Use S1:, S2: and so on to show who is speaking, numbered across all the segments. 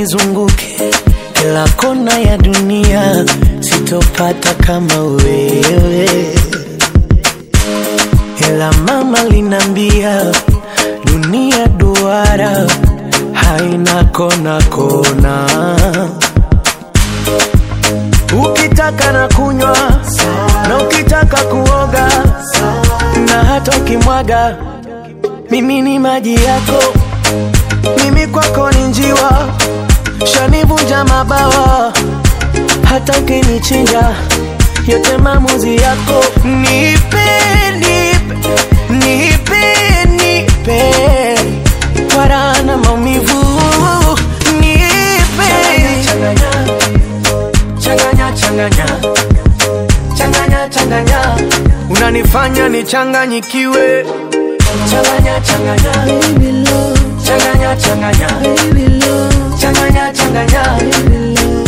S1: nizunguke kila kona ya dunia, sitopata kama wewe. Ila mama linambia dunia duara haina kona kona. Ukitaka na kunywa na ukitaka kuoga na hata ukimwaga, mimi ni maji yako, mimi kwako ni njiwa, shanivunja mabawa, hata ukinichinja, yote maamuzi yako. Nipe, nipe, nipe, nipe, wala na maumivu, nipe changanya changanya changanya changanya unanifanya nichanganyikiwe changanya changanya
S2: Baby love,
S1: changanya changanya
S2: baby love,
S1: changanya changanya
S2: baby love.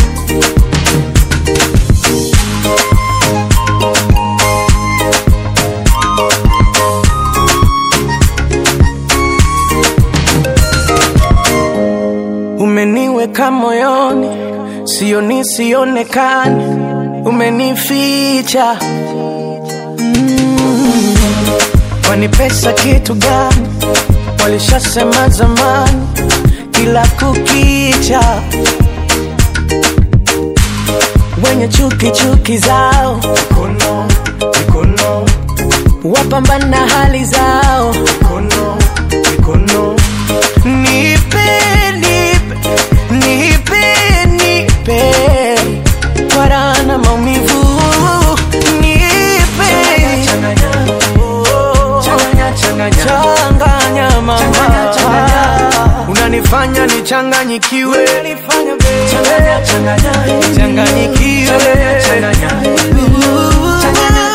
S1: umeniweka moyoni sioni sionekani umenificha mm. kwani pesa kitu gani walishasema zamani kila kukicha wenye chuki chuki zao mikono, mikono. wapambana hali zao mikono, mikono. nipe nipe nipe nipe warana maumivu nipe Oh, changanya mama unanifanya nichanganyikiwe changanyikiwe